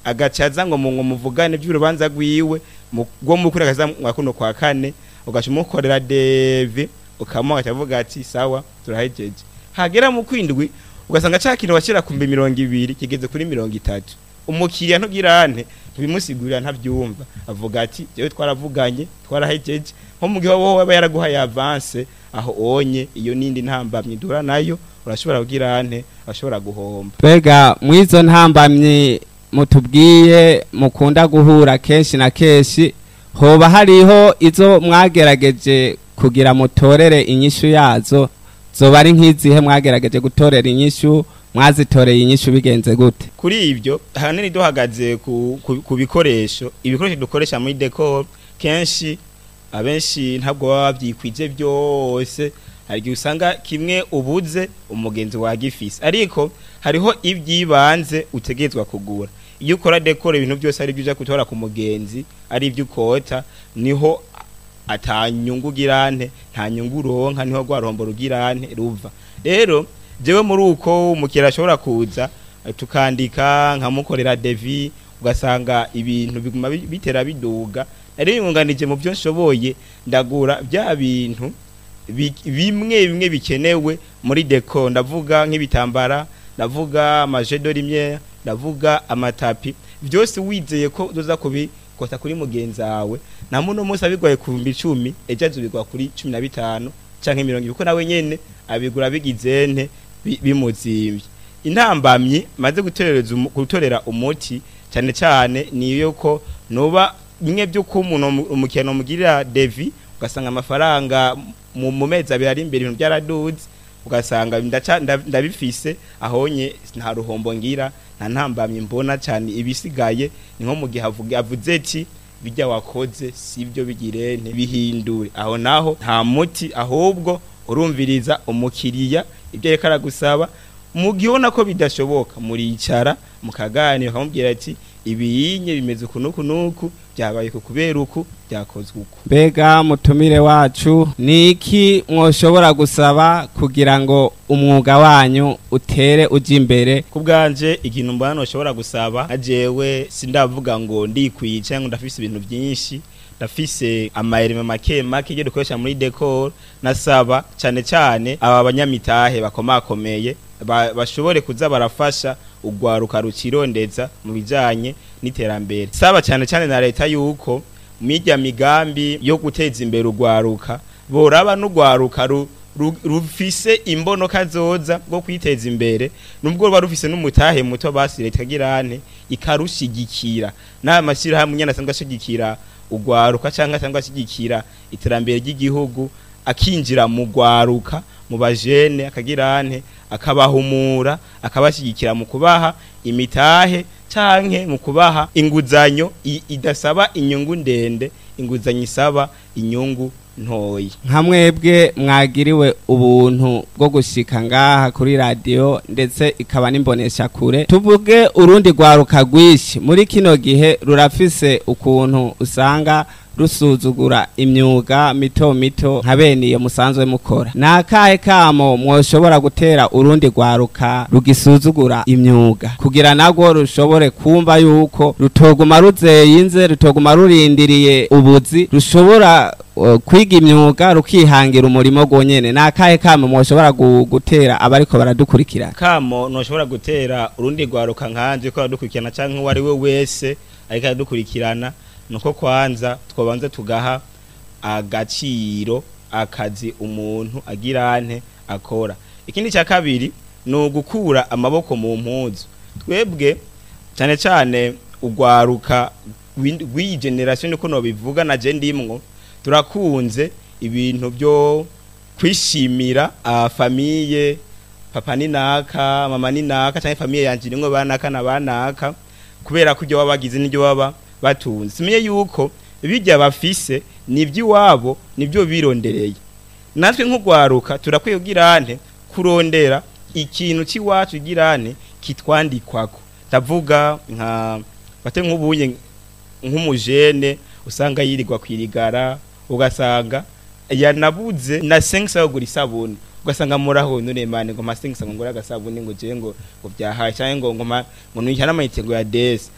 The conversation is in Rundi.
agacaza ngo mu ngo muvugane by'urubanza rwiwe mu- rwo mu kuri akaza mwa kuno kwa kane ugaca umukorera devi ukamuha akavuga ati sawa turahejeje hagera mu kwindwi ugasanga ca kintu washyira ku mbi mirongo ibiri kigeze kuri mirongo itatu umukiriya ntugirane ntibimusigurira ntabyumva avuga ati jewe twaravuganye twarahejeje nko mu gihe wowe aba yaraguhaye avance aho onye iyo nindi ntambamye dura nayo urashobora kugirane urashobora guhomba mbega mw'izo ntambamyi mutubwiye mukunda guhura kenshi na kenshi hoba hariho izo mwagerageje kugira mutorere inyishu yazo zoba ari nk'izihe mwagerageje gutorera inyishu mwazitoreye inyishu bigenze gute kuri ibyo ahanini duhagaze ku, ku, ku bikoresho ibikoresho dukoresha muri decor kenshi abenshi ntabwo baba babyikwije byose hari igihe usanga kimwe ubuze umugenzi wagifise ariko hariho ibyibanze utegerezwa kugura iyo ukora decor ibintu byose ari byo uja gutora ku mugenzi ari ibyo ukota niho atanyungu ugirante nta nyungu uronka niho rwa ruhombo rugirante ruva rero jewe muri uko umukiriya ashobora kuza eh, tukandika nkamukorera devi ugasanga ibintu biguma bi- bitera biduga nari yunganije mu byo nshoboye ndagura bya bintu bi- bimwe bimwe bikenewe muri deco ndavuga nk'ibitambara ndavuga amajedo rimwe ndavuga amatapi byose wizeye ko uzoza kubikota kuri mugenzi wawe na muno munsi abigoye ku bihumbi icumi ejo azubigwa kuri cumi na bitanu canke mirongo ibiri kuko nawe nyene abigura bigizente bi- bimuzimvye intambamyi maze gutorereza umu- gutorera umuti cyane cyane niyo ko noba bimwe by'uko umuntu umu- umukino mugirira devi ugasanga amafaranga mu mu mezi abiri ari imbere ibintu byaraduze ugasanga ndaca- nda- ndabifise ahonye nta ruhombo ngira nta ntambamye mbona cyane ibisigaye ni nko mu gihe avuga- avuze ati bijya wakoze sibyo bigirente bihindure aho naho nta muti ahubwo urumviriza umukiriya ibyo ariko aragusaba mu gihe ubona ko bidashoboka muricara mukaganira ukamubwira ati ibiyinye bimeze uku n'uku n'uku byabaye ku kubera uku byakozwe uku mbega mutumire wacu ni iki mwoshobora gusaba kugira ngo umwuga wanyu utere ujya imbere ku bwanje ikintu mbona ushobora gusaba ajewe sindavuga ngo ndikwiye cyangwa ndafise ibintu byinshi ndafise amayerime make make iyo dukoresha muri decor nasaba cyane cyane aba banyamitahe bakomakomeye ba- bashobore kuza barafasha ugwaruka rukirondeza mu bijanye n'iterambere saba cyane cyane na leta yuko mirya migambi yo guteza imbere ugwaruka boraba n'ugwaruka ru, ru, rufise imbonoka zoza bwo kwiteza imbere nubwo ruba rufise n'umutahe muto basi leta girane ikarushigikira n'aya mashyirahamwe nyene asanzwe ashigikira ugwaruka cyangwa asanzwe ashigikira iterambere ry'igihugu akinjira mu gwaruka mu bajene akagirane akabahumura akabashyigikira mu kubaha imitahe canke mu kubaha inguzanyo i- idasaba inyungu ndende inguzanyo isaba inyungu ntoyi nka mwebwe mwagiriwe ubuntu bwo gushika ngaha kuri radiyo ndetse ikaba n'imbonesha kure tuvuge urundi rwaruka rwinshi muri kino gihe rurafise ukuntu usanga rusuzugura imyuga mito mito nka bene iyo musanzwe mukora ni akahe kamo mwoshobora gutera urundi rwaruka rugisuzugura imyuga kugira nagwo rushobore kumva yuko rutoguma ruzeyinze rutoguma rurindiriye ubuzi rushobora uh, kwiga imyuga rukihangira umurimo gwonyene ni akahe kamo mwoshobora gu- gutera abariko baradukurikira kamo ntushobora gutera urundi rwaruka nkanje ko aradukurikirana cyangwa uwo ari we wese ariko aradukurikirana nuko kwanza twabanza tugaha agaciro akazi umuntu agirante akora ikindi cya kabiri ni ugukura amaboko mu mpuzu twebwe cyane cyane ugwaruka rw'in- rw'iyi generation niko nobivuga na je ndimwo turakunze ibintu byo kwishimira famiye papa ni naka mama ni naka cyangwa famiye yanje nimwe banaka na banaka kubera ko ibyo baba bagize n'ibyo baba batunze simenye yuko bijya bafise n'iby'iwabo nibyo birondereye natwe nk'ugwaruka turakwiye ugirante kurondera ikintu cy'iwacu girane kitwandikwako ndavuga nka bate nk'ubuye nk'umujene usanga yirirwa kwirigara ugasanga yanabuze na sengisa yo gura isabuni ugasanga muraho nuremane ngo masengisa ngo ngura agasabuni ngo je ngo ngo byahaye cyangwa ngo ngo ma- ngo nuyihana amayitego ya desi